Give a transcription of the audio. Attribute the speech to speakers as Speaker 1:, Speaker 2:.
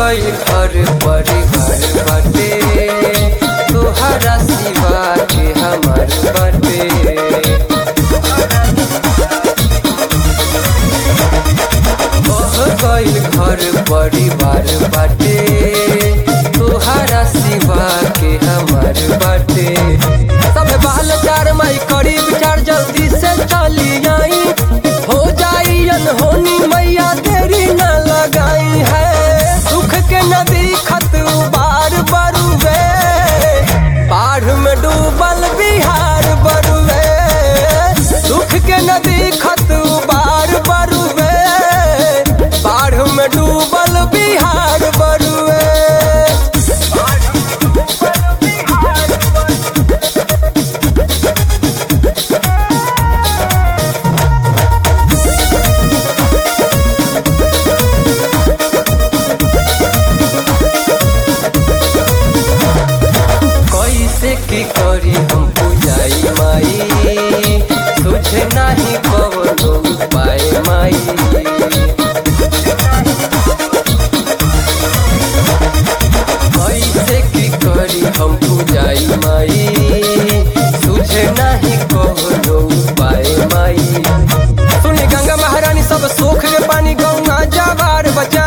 Speaker 1: गई घर परिवार बाटे तोहरा सिवा के हमार बाटे बह गई घर परिवार बाटे तोहरा सिवा के हमार बाटे सब बाल चार मई करी विचार जल्दी से चली आई हो जाई अनहोनी मैया देरी न लगाई है सुख के नदी खत बार बरुवे बाढ़ में डूबल बिहार बरुवे सुख के नदी खत बार बरुवे बाढ़ में डूबल बिहार बरुवे कैसे की करी हम पूजाई माई तुझे नहीं कवनो उपाय माई कैसे की करी हम पूजाई माई तुझे नहीं कवनो उपाय माई सुनी गंगा महारानी सब सोख के पानी गंगा जवार बचा